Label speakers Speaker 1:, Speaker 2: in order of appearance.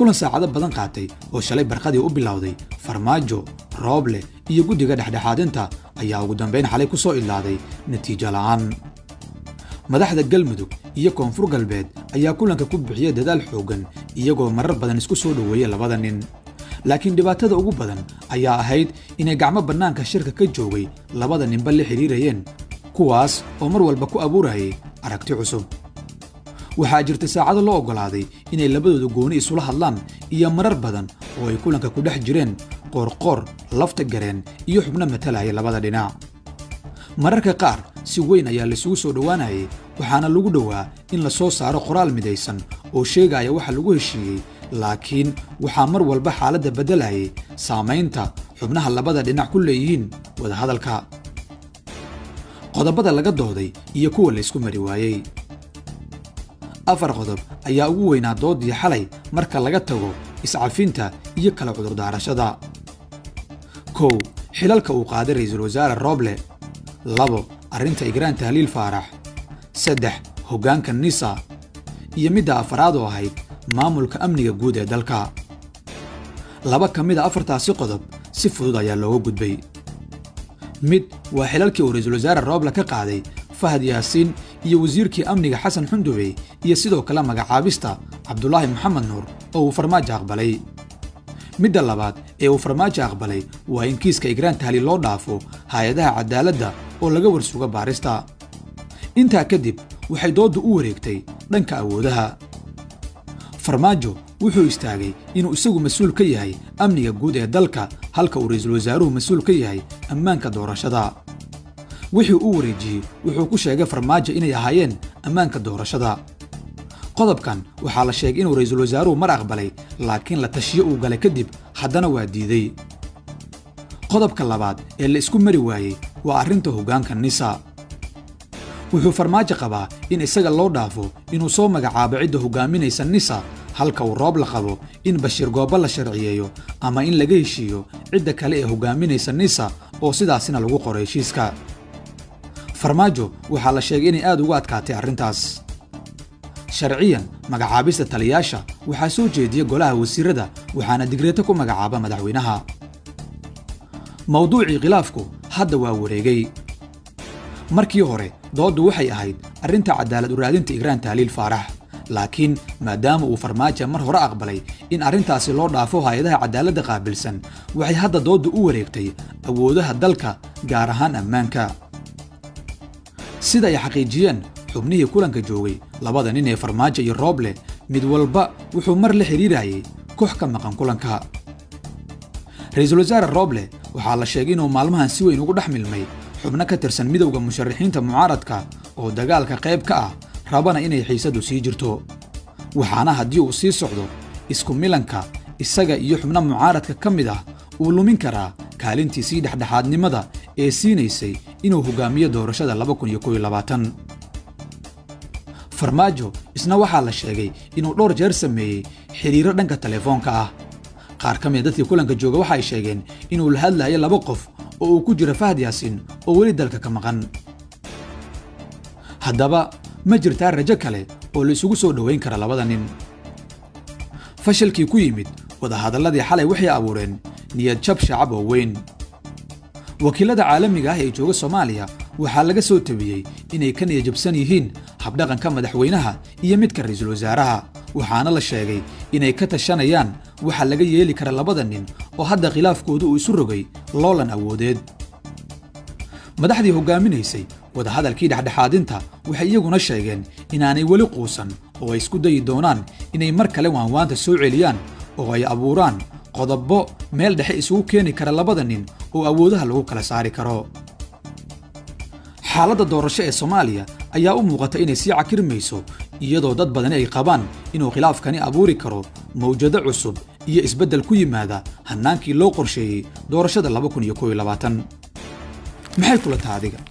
Speaker 1: kulan saacado badan qaatay oo shalay barqadii u bilowday farmaajo rooble iyo guddiga dhexdhexaadinta ayaa ugu dambayn xalay ku soo idlaaday natiijo la'aan madaxda galmudug iyo koonfur galbeed ayaa kulanka ku bixiyay dadaal xooggan iyagoo marar badan isku soo dhoweeyey labada nin laakiin dhibaatada ugu badan ayaa ahayd inay gacmo bannaanka shirka ka joogay labada ninba la xidhiirayeen kuwaas oo mar walba ku abuurayay aragti cusub waxaa jirta saacado loo oggolaaday inay labadooda gooni isula hadlaan iyo marar badan oo ay kulanka ku dhex jireen qoorqoor lafta gareen iyo xubno matalaya labada dhinac mararka qaar si weyn ayaa laisugu soo dhowaanayay waxaana lagu dhowaa in la soo saaro qoraal midaysan oo sheegaya waxa lagu heshiiyey laakiin waxaa mar walba xaaladda beddelayay saamaynta xubnaha labada dhinac ku leeyihiin wadahadalka qodobada laga dooday iyo kuwa laysku mari waayey afar qodob ayaa ugu weynaa doodii xalay marka laga tago iscafinta iyo kala cudurdaarashada kow xilalka uu qaaday ra'iisul wasaare rooble labo arrinta igraan tahliil faarax saddex hoggaanka nisa iyo midda afaraad oo ahayd maamulka amniga guud ee dalka laba ka mid a afartaasi qodob si fudud ayaa looga gudbay mid waa xilalkii uu ra'iisul wasaare rooble ka qaaday fahad yaasiin iyo wasiirkii amniga xasan xundube iyo sidoo kale magacaabista cabdulaahi maxamed nuur oo uu farmaajo aqbalay midda labaad ee uu farmaajo aqbalay waa in kiiska igraan tahliil loo dhaafo hay-adaha cadaaladda oo laga warsugo baarista intaa kadib waxay dooddu u wareegtay dhanka awoodaha farmaajo wuxuu istaagay inuu isagu mas-uul ka yahay amniga guud ee dalka halka uu ra'iisul wasaaruhu mas-uul ka yahay ammaanka doorashada wixii u wareejiyey wuxuu ku sheegay farmaajo inay ahaayeen ammaanka doorashada qodobkan waxaa la sheegay inuu ra'iisul wasaaruhu mar aqbalay laakiin la tashiyo uu galay kadib haddana waa diiday qodobka labaad ee la isku mari waayey waa arrinta hoggaanka nisa wuxuu farmaajo qabaa in isaga loo dhaafo inuu soo magacaabo cidda hoggaaminaysa nisa halka uu roob la qabo in bashiir goobo la sharciyeeyo ama in laga heshiiyo cidda kale ee hoggaaminaysa nisa oo sidaasina lagu qoro heshiiska farmaajo waxaa la sheegay inay aad ugu adkaatay arrintaas sharciyan magacaabista taliyaasha waxaa soo jeediya golaha wasiirada waxaana digreeto ku magacaaba madaxweynaha mawduucii khilaafku hadda waa wareegay markii hore dooddu waxay ahayd arrinta cadaalad uraadinta igraan tahliil faarax laakiin maadaama uu farmaajo mar hore aqbalay in arrintaasi loo dhaafo hay-adaha cadaaladda qaabilsan waxay hadda dooddu u wareegtay awoodaha dalka gaar ahaan ammaanka sida ay xaqiijiyeen xubnihii kulanka joogay labada nin ee farmaajo iyo rooble mid walba wuxuu mar la xidhiirayay koox ka maqan kulanka ra'iisul wasaare rooble waxaa la sheegay inuu maalmahan si weyn ugu dhex milmay xubno ka tirsan midowda musharaxiinta mucaaradka oo dagaalka qayb ka ah rabana inay xiisaddu sii jirto waxaana haddii uu sii socdo isku milanka isaga iyo xubno mucaaradka ka mid ah uu lumin karaa kaalintiisii dhexdhexaadnimada ee siinaysay inuu hoggaamiyo doorashada farmaajo isna waxaa la sheegay inuu dhowr jeer sameeyey xidhiiro dhanka telefoonka ah qaar ka mida dadkii kulanka jooga waxa ay sheegeen inuu la hadlayo laba qof oo uu ku jiro fahad yaasiin oo weli dalka ka maqan haddaba ma jirtaa rajo kale oo la isugu soo dhowayn kara labada nin fashilkii ku yimid wadahadalladii xalay waxay abuureen niyad jab shacab oo weyn wakiilada caalamiga ah ee jooga soomaaliya waxaa laga soo tabiyey inay ka niyajabsan yihiin habdhaqanka madaxweynaha iyo midka ra'iisul wasaaraha waxaana la sheegay inay ka tashanayaan waxa laga yeeli kara labada nin oo hadda khilaafkooda uu isu rogay loolan awoodeed madaxdii hoggaaminaysay wadahadalkii dhexdhexaadinta waxay iyaguna sheegeen inaanay weli quusan oo ay isku dayi doonaan inay mar kale waanwaanta soo celiyaan oo ay abuuraan qodobo meel dhexe isugu keeni kara labada nin oo awoodaha lagu kala saari karo xaaladda doorasho ee soomaaliya ayaa u muuqata inay sii cakirmayso iyadoo dad badani ay qabaan inuu khilaafkani abuuri karo mawjado cusub iyo isbeddel ku yimaada hannaankii loo qorsheeyey doorashada maxay kula taha adiga